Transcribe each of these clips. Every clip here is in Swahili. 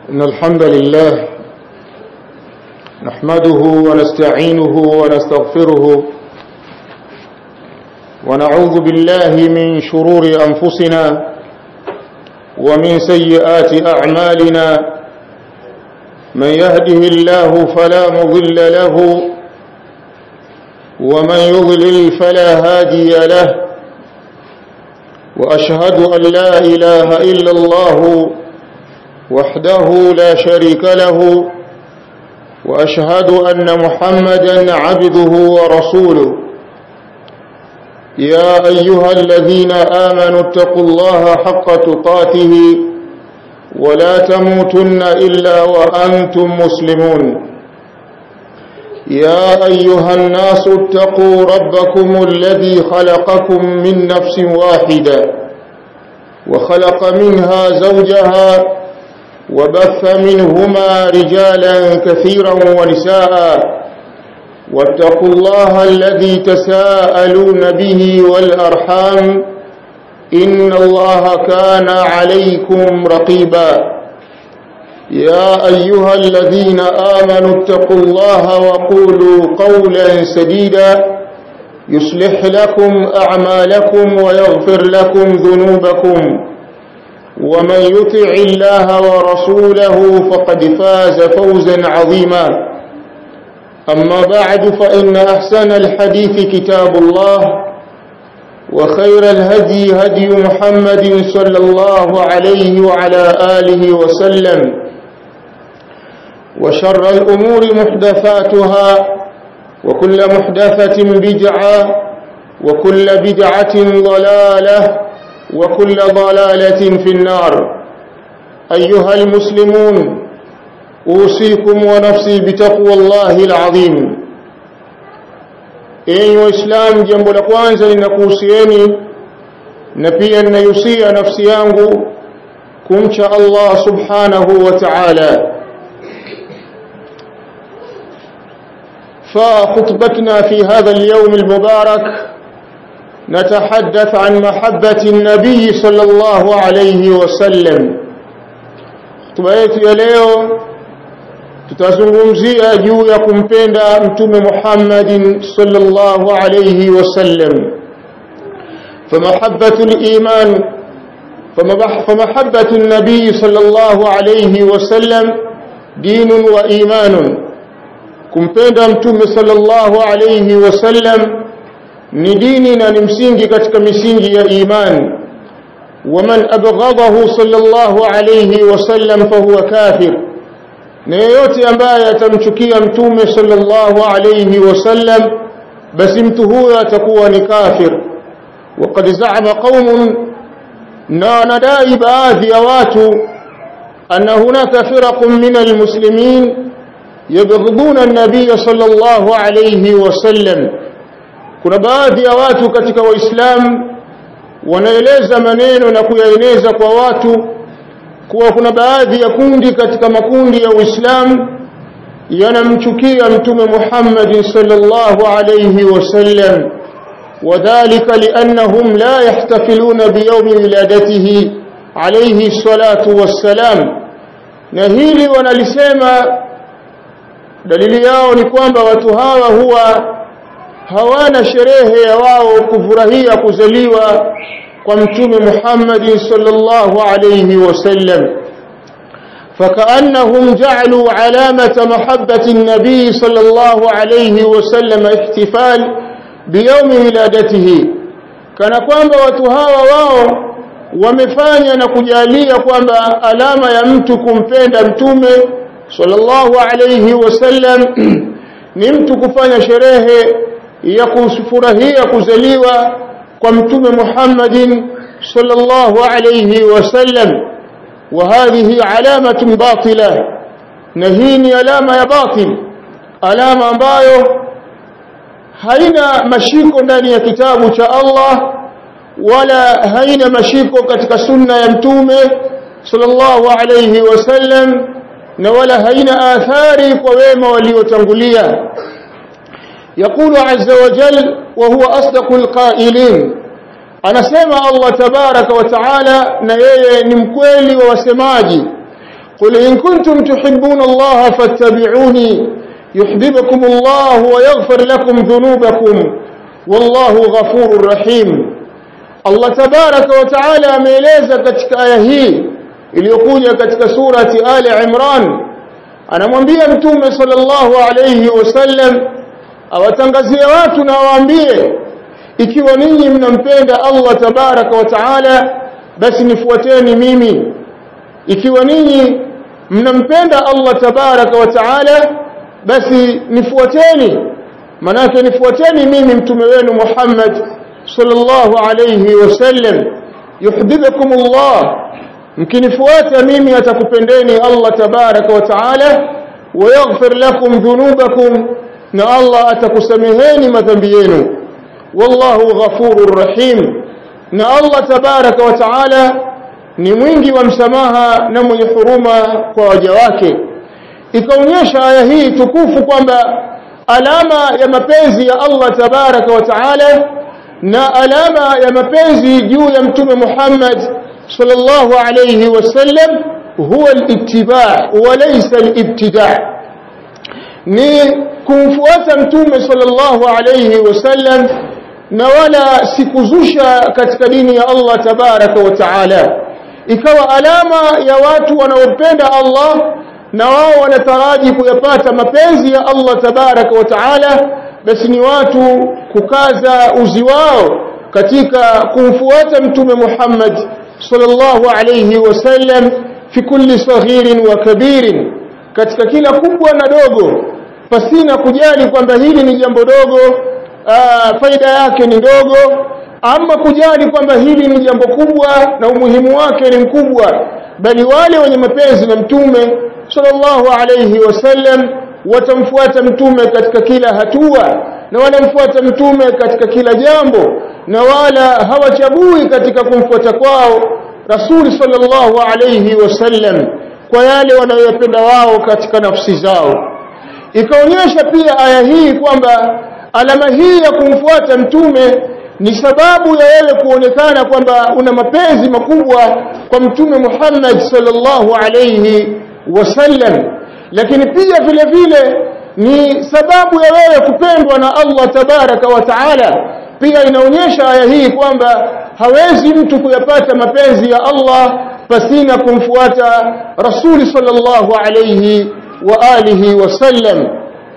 إن الحمد لله نحمده ونستعينه ونستغفره ونعوذ بالله من شرور أنفسنا ومن سيئات أعمالنا من يهده الله فلا مضل له ومن يضلل فلا هادي له وأشهد أن لا إله إلا الله وحده لا شريك له وأشهد أن محمدا عبده ورسوله يا أيها الذين آمنوا اتقوا الله حق تقاته ولا تموتن إلا وأنتم مسلمون يا أيها الناس اتقوا ربكم الذي خلقكم من نفس واحدة وخلق منها زوجها وبث منهما رجالا كثيرا ونساء واتقوا الله الذي تساءلون به والأرحام إن الله كان عليكم رقيبا يا أيها الذين آمنوا اتقوا الله وقولوا قولا سديدا يصلح لكم أعمالكم ويغفر لكم ذنوبكم ومن يطع الله ورسوله فقد فاز فوزا عظيما أما بعد فإن أحسن الحديث كتاب الله وخير الهدي هدي محمد صلى الله عليه وعلى آله وسلم وشر الأمور محدثاتها وكل محدثة بدعة وكل بدعة ضلالة وكل ضلالة في النار أيها المسلمون أوصيكم ونفسي بتقوى الله العظيم enyi waislamu jambo la kwanza ninakuhusieni na pia ninayusia nafsi yangu kumcha allah subhanahu wa taala فخطبتنا في هذا اليوم المبارك نتحدث عن محبة النبي صلى الله عليه وسلم خطبة yetu ya leo tutazungumzia juu ya kumpenda mtume Muhammadin sallallahu alayhi wasallam فمحبة الإيمان فمحبة النبي صلى الله عليه وسلم دين وإيمان kumpenda mtume sallallahu alayhi wasallam ni dini na ni msingi katika misingi ya imani waman abghadahu sallallahu alayhi wasallam fahuwa kafir na yeyote ambaye atamchukia mtume sallallahu alayhi wasallam basi mtu huyo atakuwa ni kafir وقد زعم قوم na nadai baadhi ya watu anna hunaka firaq min almuslimin yabghuduna an-nabiy sallallahu alayhi wasallam kuna baadhi ya watu katika waislamu wanaeleza maneno na kuyaeneza kwa watu kuwa kuna baadhi ya kundi katika makundi ya Uislamu yanamchukia mtume Muhammad sallallahu alayhi wasallam وذلك لأنهم لا يحتفلون بيوم ولادته عليه الصلاة والسلام نهيلي ونلسema dalili yao ni kwamba watu hawa huwa hawana sherehe ya wao kufurahia kuzaliwa kwa mtume Muhammad sallallahu alayhi wasallam فكأنهم جعلوا علامة محبة النبي صلى الله عليه وسلم احتفال بيوم ولادته kana kwamba watu hawa wao wamefanya na kujalia kwamba alama ya mtu kumpenda mtume sallallahu alayhi wasallam ni mtu kufanya sherehe ya kufurahia kuzaliwa kwa mtume Muhammadin sallallahu alayhi wasallam وهذه علامة باطلة نهيني علامة يا باطل علامة ambayo haina mashiko ndani ya kitabu cha Allah wala haina mashiko katika sunna ya mtume sallallahu alayhi wasallam na wala haina athari kwa wema waliotangulia يقول عز وجل وهو أصدق القائلين anasema Allah tabaraka wa taala na yeye ni mkweli wa wasemaji قل إن كنتم تحبون الله فاتبعوني يحببكم الله ويغفر لكم ذنوبكم والله غفور رحيم الله تبارك وتعالى ameeleza katika aya hii iliyokuja katika surati Ali Imran anamwambia mtume sallallahu alayhi wasallam awatangazie watu na waambie ikiwa ninyi mnampenda Allah tabaraka wa taala basi nifuateni mimi ikiwa ninyi mnampenda Allah tabaraka wa taala basi nifuateni manake nifuateni mimi mtume wenu Muhammad sallallahu alayhi wasallam yuhibbukum Allah mkinifuata mimi atakupendeni Allah tabaraka wa taala wayaghfir lakum dhunubakum na Allah atakusameheni madhambi yenu wallahu ghafurur rahim na Allah tabaraka wa taala ni mwingi wa msamaha na mwenye huruma kwa waja wake ikaonyesha aya hii tukufu kwamba alama ya mapenzi ya Allah tabaraka wa taala na alama ya mapenzi juu ya mtume Muhammad sallallahu alayhi wasallam huwa al-ittiba' wa laysa al-ibtida' ni kumfuata mtume sallallahu alayhi wasallam na wala sikuzusha katika dini ya Allah tabaraka wa taala ikawa alama ya watu wanaopenda Allah na wao wanataraji kuyapata mapenzi ya Allah tabaraka wa taala basi ni watu kukaza uzi wao katika kumfuata mtume Muhammad sallallahu alayhi wasallam fi kulli saghirin wa kabirin katika kila kubwa na dogo pasina kujali kwamba hili ni jambo dogo aa, faida yake ni ndogo ama kujali kwamba hili ni jambo kubwa na umuhimu wake ni mkubwa bali wale wenye mapenzi na mtume sallallahu alayhi wasallam watamfuata mtume katika kila hatua na wanamfuata mtume katika kila jambo na wala hawachagui katika kumfuata kwao rasuli sallallahu alayhi wasallam kwa yale wanayopenda wao katika nafsi zao ikaonyesha pia aya hii kwamba alama hii ya kumfuata mtume ni sababu ya wewe kuonekana kwamba una mapenzi makubwa kwa mtume Muhammad sallallahu alayhi wasallam lakini pia vile vile ni sababu ya wewe kupendwa na Allah tabaraka wa taala pia inaonyesha aya hii kwamba hawezi mtu kuyapata mapenzi ya Allah pasina kumfuata rasuli sallallahu alayhi wa alihi wasallam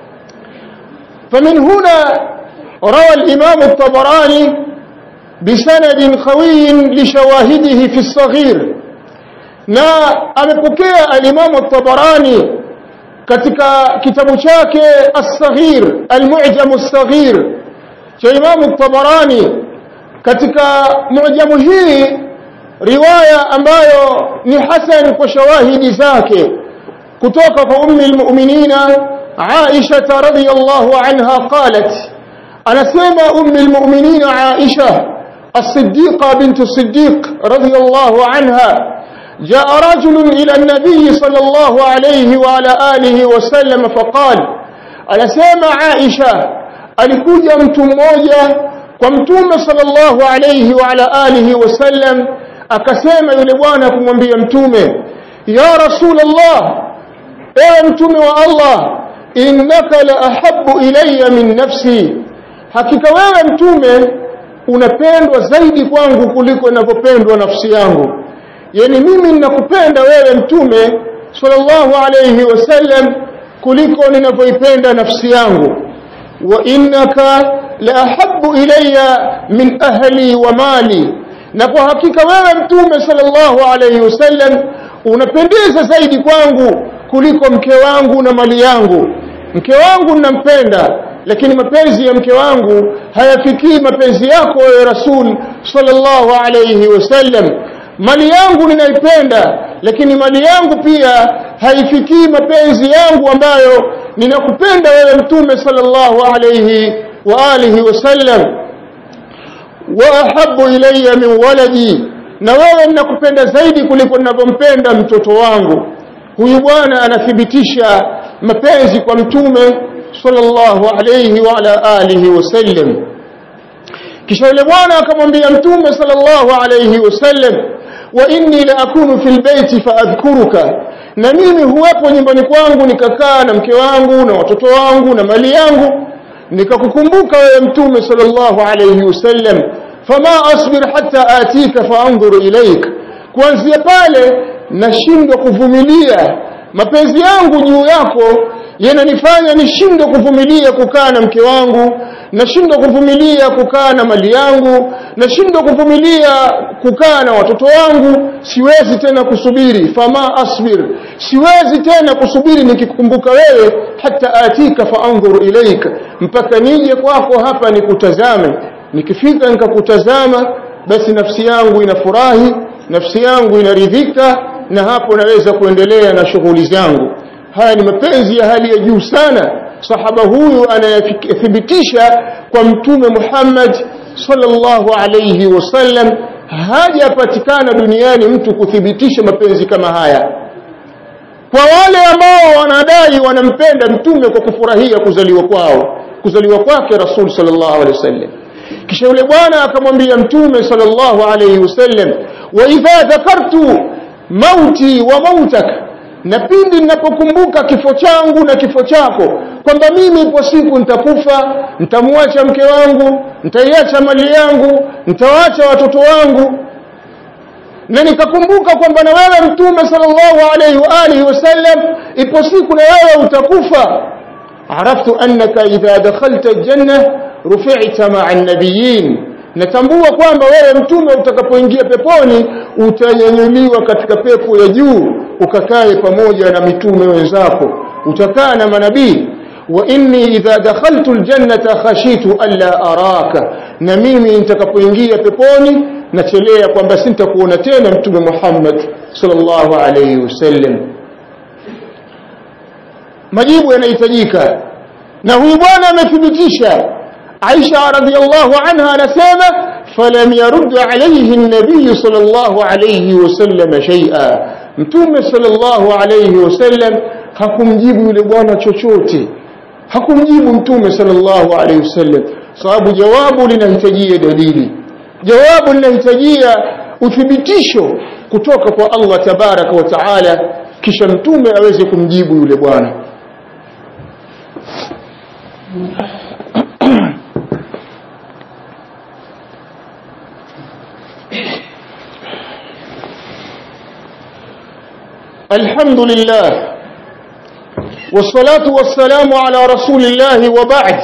فمن هنا روى الإمام الطبراني بسند قوي لشواهده في الصغير na amepokea alimamu at-Tabarani katika kitabu chake as-Saghir al-Mu'jam as-Saghir cha Imam at-Tabarani katika mu'jamu hii riwaya ambayo ni hasan kwa shawahidi zake kutoka kwa ummi al-mu'minina Aisha radhiyallahu anha qalat anasema ummi al-mu'minina Aisha الصديقة بنت الصديق رضي الله عنها جاء رجل إلى النبي صلى الله عليه وعلى آله وسلم فقال أنا سامع عائشة alikuja mtu mmoja kwa mtume sallallahu alayhi wa ala alihi wasallam akasema yule bwana kumwambia mtume ya rasulullah ewe mtume wa Allah innaka la ahabbu ilayya min nafsi hakika wewe mtume unapendwa zaidi kwangu kuliko ninavyopendwa nafsi yangu yani mimi ninakupenda wewe mtume sallallahu alayhi wasallam kuliko ninavyoipenda nafsi yangu wa innaka la ahabbu ilayya min ahli wa mali na kwa hakika wewe mtume sallallahu alayhi wasallam unapendeza zaidi kwangu kuliko mke wangu na mali yangu mke wangu ninampenda lakini mapenzi ya mke wangu hayafikii mapenzi yako wewe rasul sallallahu alayhi wasallam mali yangu ninaipenda lakini mali yangu pia haifikii mapenzi yangu ambayo ninakupenda wewe mtume sallallahu alayhi wa alihi wasallam wa ahabbu ilayya min waladi na wewe ninakupenda zaidi kuliko ninavyompenda mtoto wangu huyu bwana anathibitisha mapenzi kwa mtume sallallahu alayhi wa ala alihi wasallam kisha yule bwana akamwambia mtume sallallahu alayhi wasallam wa inni la akunu fil baiti faadhkuruka na mimi huwepo nyumbani kwangu nikakaa na mke wangu na watoto wangu na mali yangu nikakukumbuka wewe mtume sallallahu alayhi wasallam fama asbir hatta atika faanzur ilaik kuanzia pale nashindwa kuvumilia mapenzi yangu juu yako yananifanya nishindwe kuvumilia kukaa na mke wangu nashindwa kuvumilia kukaa na mali yangu nashindwa kuvumilia kukaa na watoto wangu siwezi tena kusubiri fama asbir siwezi tena kusubiri nikikumbuka wewe hata atika faanzur ilaika mpaka nije kwako hapa nikutazame nikifika nikakutazama basi nafsi yangu inafurahi nafsi yangu inaridhika na hapo naweza kuendelea na shughuli zangu haya ni mapenzi ya hali ya juu sana sahaba huyu anayathibitisha kwa mtume Muhammad sallallahu alayhi wasallam hajapatikana duniani mtu kuthibitisha mapenzi kama haya kwa wale ambao wanadai wanampenda mtume kwa kufurahia kuzaliwa kwao kuzaliwa kwake rasul sallallahu alayhi wasallam kisha yule bwana akamwambia mtume sallallahu alayhi wasallam wa idha dhakartu mauti wa mautaka na pindi ninapokumbuka kifo changu na kifo chako kwamba mimi ipo siku nitakufa nitamwacha mke wangu nitaiacha mali yangu nitawaacha watoto wangu na nikakumbuka kwamba na wewe mtume sallallahu alaihi wa alihi wasallam ipo siku na wewe utakufa araftu annaka idha dakhalta aljanna rufi'ta ma'a an-nabiyyin natambua kwamba wewe mtume utakapoingia peponi utanyanyuliwa katika pepo ya juu ukakae pamoja na mitume wenzako utakaa na manabii wa inni idha dakhaltu aljannata khashitu alla araka na mimi nitakapoingia peponi nachelea kwamba sintakuona tena mtume Muhammad sallallahu alayhi wasallam majibu yanahitajika na huyu bwana amethibitisha Aisha radhiallahu anha anasema falam yarud alayhi an-nabiy sallallahu alayhi wasallam shay'a mtume sallallahu alayhi wasallam hakumjibu yule bwana chochote hakumjibu mtume sallallahu alayhi wasallam sababu jawabu linahitajia dalili jawabu linahitajia uthibitisho kutoka kwa Allah tabaraka wa taala kisha mtume aweze kumjibu yule bwana الحمد لله والصلاة والسلام على رسول الله وبعد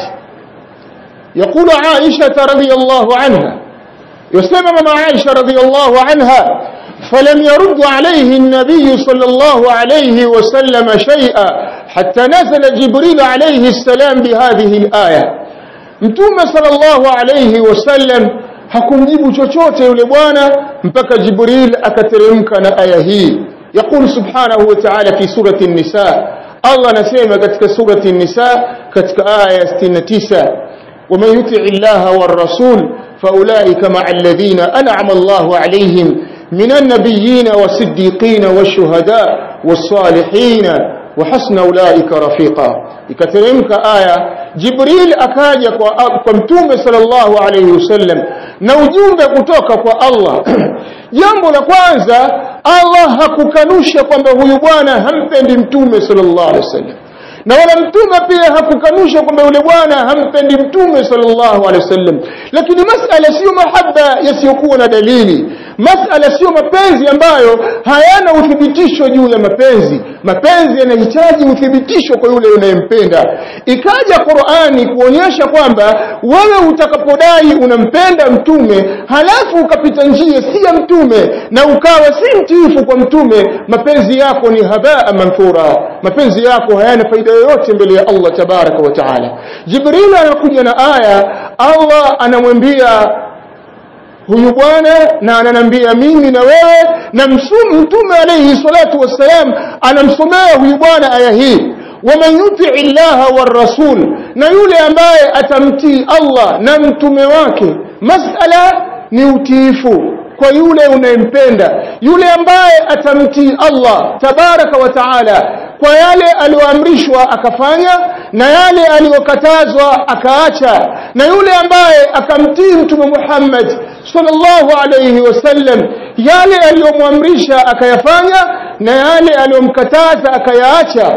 يقول عائشة رضي الله عنها يسمى مع عائشة رضي الله عنها فلم يرد عليه النبي صلى الله عليه وسلم شيئا حتى نزل جبريل عليه السلام بهذه الآية متوم صلى الله عليه وسلم hakumjibu chochote yule bwana mpaka jibril akateremka na aya hii يقول سبحانه وتعالى في سورة النساء الله نسيما كتك سورة النساء كتك آية 69 ومن يطع الله والرسول فأولئك مع الذين أنعم الله عليهم من النبيين والصديقين والشهداء والصالحين وحسن أولئك رفيقا ikateremka aya jibril akaja kwa, kwa mtume sallallahu alayhi wasallam na ujumbe kutoka kwa allah jambo la kwanza allah hakukanusha kwamba huyu bwana hampendi mtume sallallahu alayhi wasallam na wala mtume pia hakukanusha kwamba yule bwana hampendi mtume sallallahu alaihi wasallam lakini masala sio mahaba yasiyokuwa na dalili masala sio mapenzi ambayo hayana uthibitisho juu ya mapenzi mapenzi yanahitaji uthibitisho kwa yule unayempenda ikaja Qur'ani kuonyesha kwamba wewe utakapodai unampenda mtume halafu ukapita njia si ya mtume na ukawa si mtiifu kwa mtume mapenzi yako ni habaa manthura mapenzi yako hayana faida yoyote mbele ya Allah tabaraka wa taala Jibril anakuja na aya Allah anamwambia huyu bwana na ananambia mimi na wewe na mtume alayhi salatu wassalam anamsomea huyu bwana aya hii waman yuti illaha warrasul na yule ambaye atamtii Allah na mtume wake masala ni utiifu kwa yule unayempenda yule ambaye atamtii Allah tabaraka wa taala kwa yale aliyoamrishwa akafanya na yale aliyokatazwa akaacha na yule ambaye akamtii mtume Muhammad sallallahu alayhi wasallam yale aliyomwamrisha akayafanya na yale aliyomkataza akayaacha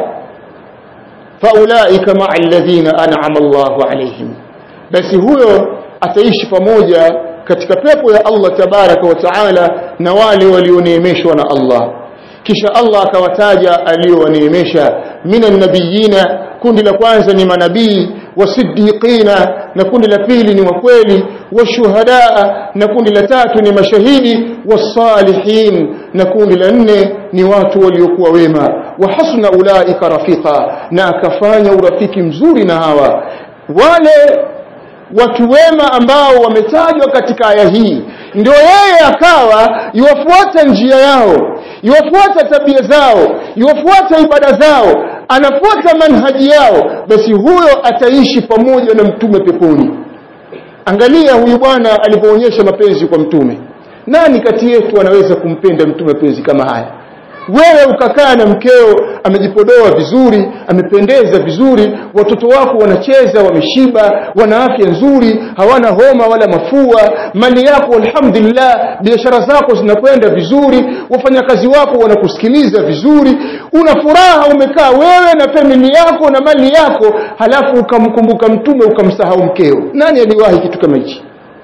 faulaika ma'a alladhina an'ama Allahu alayhim basi huyo ataishi pamoja katika pepo ya Allah tabaraka wa taala na wale walioneemeshwa na Allah kisha Allah akawataja aliyowaneemesha minan nabiyina kundi la kwanza ni manabii wasiddiqina na kundi la pili ni wakweli washuhadaa na kundi la tatu ni mashahidi wasalihin na kundi la nne ni watu waliokuwa wema wa hasuna ulaika rafiqa na akafanya urafiki mzuri na hawa wale watu wema ambao wametajwa katika aya hii ndio yeye akawa iwafuata njia yao iwafuata tabia zao iwafuata ibada zao anafuata manhaji yao basi huyo ataishi pamoja na mtume peponi angalia huyu bwana alipoonyesha mapenzi kwa mtume nani kati yetu anaweza kumpenda mtume mapenzi kama haya wewe ukakaa na mkeo amejipodoa vizuri amependeza vizuri watoto wako wanacheza wameshiba wana afya nzuri hawana homa wala mafua mali yako alhamdulillah biashara zako zinakwenda vizuri wafanyakazi wako wanakusikiliza vizuri una furaha umekaa wewe na famili yako na mali yako halafu ukamkumbuka mtume ukamsahau mkeo nani aliwahi kitu kama hichi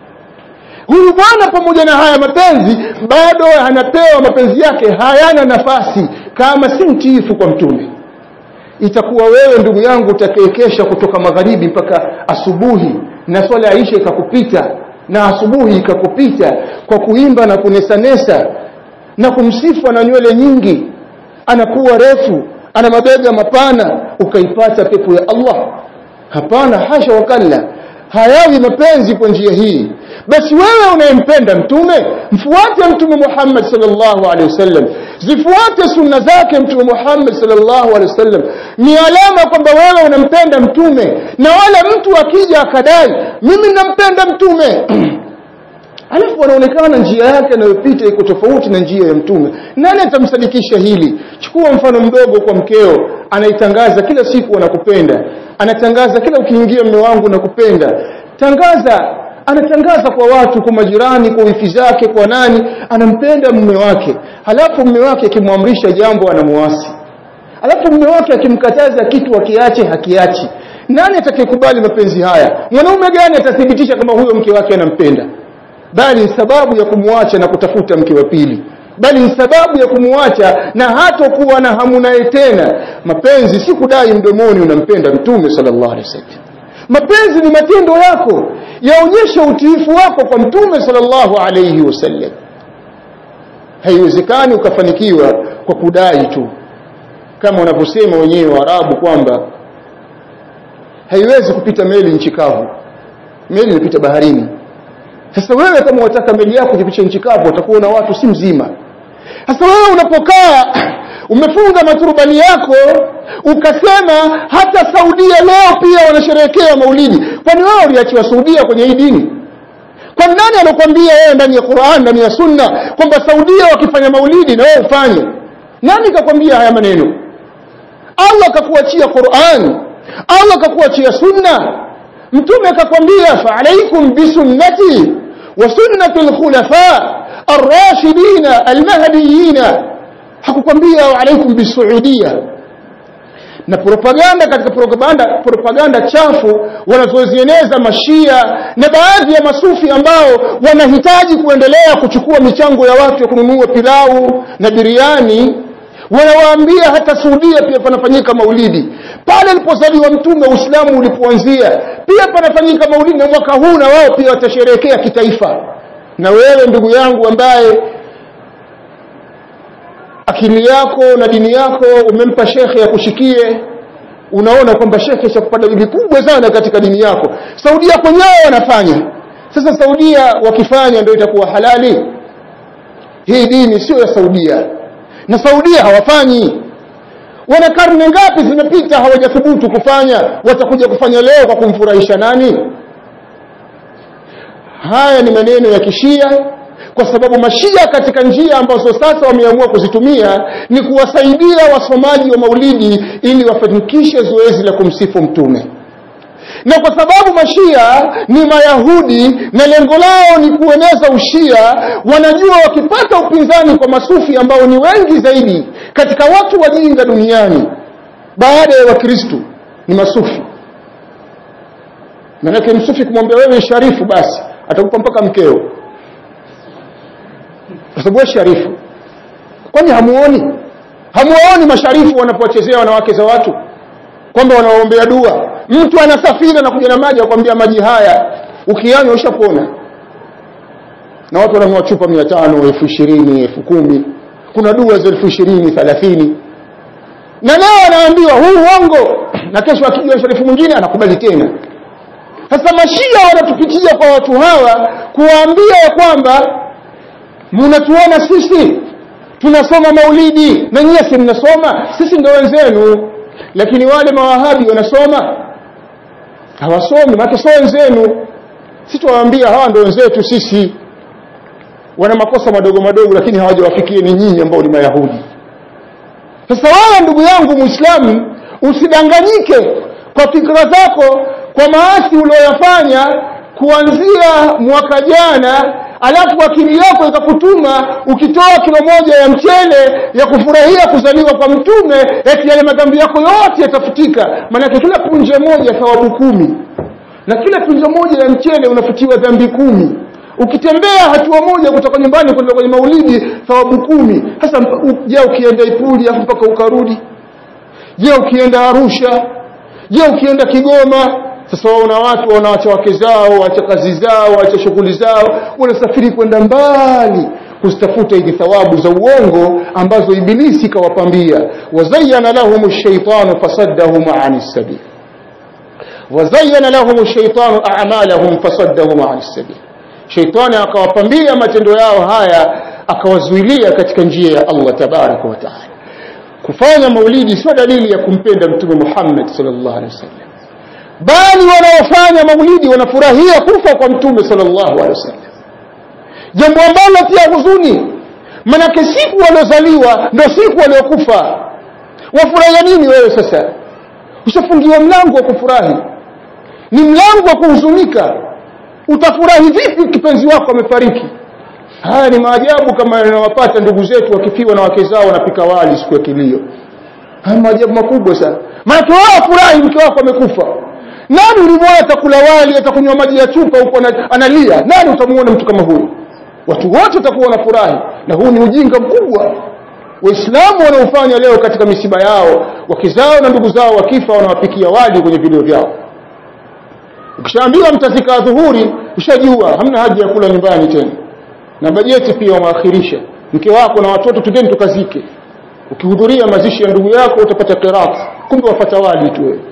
huyu bwana pamoja na haya mapenzi bado anapewa mapenzi yake hayana nafasi kama si mtiifu kwa mtume itakuwa wewe ndugu yangu utakayekesha kutoka magharibi mpaka asubuhi na swala ya isha ikakupita na asubuhi ikakupita kwa kuimba na kunesanesa na kumsifu na nywele nyingi anakuwa refu ana mabega mapana ukaipata pepo ya Allah hapana hasha wakalla hayawi mapenzi kwa njia hii basi wewe unayempenda mtume mfuate mtume Muhammad sallallahu alaihi wasallam zifuate sunna zake mtume Muhammad sallallahu alaihi wasallam ni alama kwamba wewe unampenda mtume na wala mtu akija akadai mimi nampenda mtume alafu anaonekana njia yake anayopita iko tofauti na njia ya mtume nani atamsadikisha hili chukua mfano mdogo kwa mkeo anaitangaza kila siku anakupenda anatangaza kila ukiingia mme wangu nakupenda tangaza anatangaza kwa watu kwa majirani kwa wifi zake kwa nani anampenda mume wake halafu mume wake akimwamrisha jambo anamuasi halafu mume wake akimkataza kitu akiache hakiachi nani atakayekubali mapenzi haya mwanaume gani atathibitisha kama huyo mke wake anampenda bali ni sababu ya kumwacha na kutafuta mke wa pili bali ni sababu ya kumwacha na hatokuwa na hamu naye tena mapenzi si kudai mdomoni unampenda mtume sallallahu alaihi wasallam mapenzi ni matendo yako yaonyesha utiifu wako kwa mtume sallallahu alaihi wasallam haiwezekani ukafanikiwa kwa kudai tu kama wanavyosema wenyewe Waarabu kwamba haiwezi kupita meli nchi kavu meli inapita baharini sasa wewe kama wataka meli yako ipitishe nchi kavu utakuwa na watu si mzima sasa wewe unapokaa umefunga maturubani yako ukasema hata Saudia leo pia wanasherehekea maulidi kwani wewe uliachiwa Saudia kwenye hii dini kwa nani alokuambia wewe ndani ya Qur'an ndani ya Sunna kwamba Saudia wakifanya maulidi na wewe ufanye nani kakwambia haya maneno Allah akakuachia Qur'an Allah akakuachia Sunna mtume akakwambia fa alaikum bisunnati wa sunnati alkhulafa الراشدين المهديين hakukwambia alaikum bisuudia na propaganda katika propaganda propaganda chafu wanazozieneza mashia na baadhi ya masufi ambao wanahitaji kuendelea kuchukua michango ya watu ya kununua pilau na biriani wanawaambia hata Saudia pia panafanyika maulidi pale alipozaliwa mtume Uislamu ulipoanzia pia panafanyika maulidi na mwaka huu na wao pia watasherehekea kitaifa na wewe ndugu yangu ambaye akili yako na dini yako umempa shekhe akushikie unaona kwamba shekhe chakupata bibi kubwa sana katika dini yako Saudia kwenyewe wanafanya sasa Saudia wakifanya ndio itakuwa halali hii dini sio ya Saudia na Saudia hawafanyi wana karne ngapi zimepita hawajathubutu kufanya watakuja kufanya leo kwa kumfurahisha nani haya ni maneno ya kishia kwa sababu mashia katika njia ambazo sasa wameamua kuzitumia ni kuwasaidia wasomaji wa maulidi ili wafanikishe zoezi la kumsifu mtume na kwa sababu mashia ni mayahudi na lengo lao ni kueneza ushia wanajua wakipata upinzani kwa masufi ambao ni wengi zaidi katika watu wajinga duniani baada ya wakristu ni masufi manake msufi kumwambia wewe sharifu basi atakupa mpaka mkeo kwa sababu wewe sharifu kwani hamuoni hamuoni masharifu wanapowachezea wanawake za watu kwamba wanawaombea dua mtu anasafiri na kuja na maji akwambia maji haya ukianywa ushapona na watu wananunua chupa mia tano elfu ishirini elfu kumi kuna dua za elfu ishirini thelathini na leo anaambiwa huu uongo na kesho akijua sharifu mwingine anakubali tena sasa mashia wanatupitia kwa watu hawa kuwaambia ya kwamba mnatuona sisi tunasoma maulidi na nyie si mnasoma sisi ndio wenzenu lakini wale mawahabi wanasoma hawasomi maana sio wenzenu sisi tuwaambia hawa ndio wenzetu sisi wana makosa madogo madogo lakini hawajawafikia ni nyinyi ambao ni mayahudi sasa wewe ndugu yangu muislamu usidanganyike kwa fikra zako kwa maasi ulioyafanya kuanzia mwaka jana alafu akili yako ikakutuma ukitoa kilo moja ya mchele ya kufurahia kuzaliwa kwa mtume eti yale madhambi yako yote yatafutika maanake kila punje moja thawabu kumi na kila punje moja ya mchele unafutiwa dhambi kumi ukitembea hatua moja kutoka nyumbani kwenda kwenye maulidi thawabu kumi sasa je ukienda ipuli afu mpaka ukarudi je ukienda arusha je ukienda kigoma sasa waona watu wanaacha wake zao waacha kazi zao waacha shughuli zao wanasafiri kwenda mbali kuzitafuta hizi thawabu za uongo ambazo ibilisi kawapambia wazayyana lahum ash-shaytanu fasaddahum 'ani as-sabil wazayyana lahum ash-shaytanu a'malahum fasaddahum 'ani as-sabil shaytani akawapambia matendo yao haya akawazuilia katika njia ya Allah tabaraka wa taala kufanya maulidi sio dalili ya kumpenda mtume Muhammad sallallahu alaihi wasallam bali wanaofanya maulidi wanafurahia kufa kwa mtume sallallahu alaihi wasallam jambo ambalo pia huzuni manake siku waliozaliwa ndio siku waliokufa wafurahia nini wewe sasa ushafungiwa mlango wa kufurahi ni mlango wa kuhuzunika utafurahi vipi kipenzi wako amefariki haya ni maajabu kama yanawapata ndugu zetu wakifiwa na wake zao wanapika wali siku ya kilio haya maajabu makubwa sana maanake wao furahi mke wako amekufa nani ulimwona atakula wali atakunywa maji ya chupa huko analia nani utamuona mtu kama huyu watu wote watakuwa wanafurahi na huu ni ujinga mkubwa waislamu wanaofanya leo katika misiba yao wake zao na ndugu zao wakifa wanawapikia wali kwenye vilio vyao ukishaambiwa mtafika dhuhuri ushajua hamna haja ya kula nyumbani tena na bajeti pia wameakhirisha mke wako na watoto tugeni tukazike ukihudhuria mazishi ya ndugu yako utapata qirat kumbe wafata wali tu wewe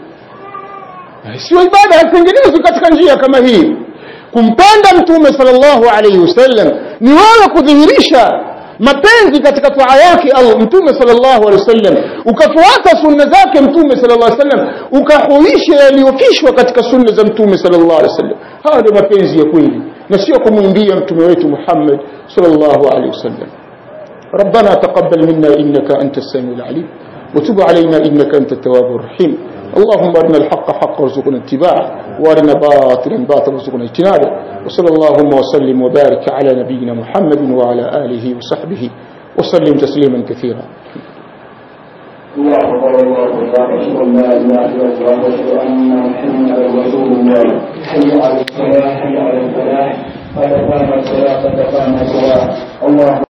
sio ibada haitengenezwi katika njia kama hii kumpenda mtume sallallahu alaihi wasallam ni wewe kudhihirisha mapenzi katika taa yake Allah mtume sallallahu alaihi wasallam ukafuata sunna zake mtume sallallahu alaihi wasallam ukahuisha yaliyofishwa katika sunna za mtume sallallahu alaihi wasallam haya ndio mapenzi ya kweli na sio kumwimbia mtume wetu Muhammad sallallahu alaihi wasallam ربنا تقبل منا إنك أنت السميع العليم وتب علينا إنك أنت التواب الرحيم اللهم أرنا الحق حقا وارزقنا اتباعه وأرنا باطلا باطلا وارزقنا اجتنابه وصلى اللهم وسلم وبارك على نبينا محمد وعلى آله وصحبه وسلم تسليما كثيرا الله أكبر الله أكبر أشهد أن لا إله إلا الله وأشهد أن محمدا رسول الله حي على الصلاة حي على الفلاح قد قامت الصلاة قد قامت الصلاة الله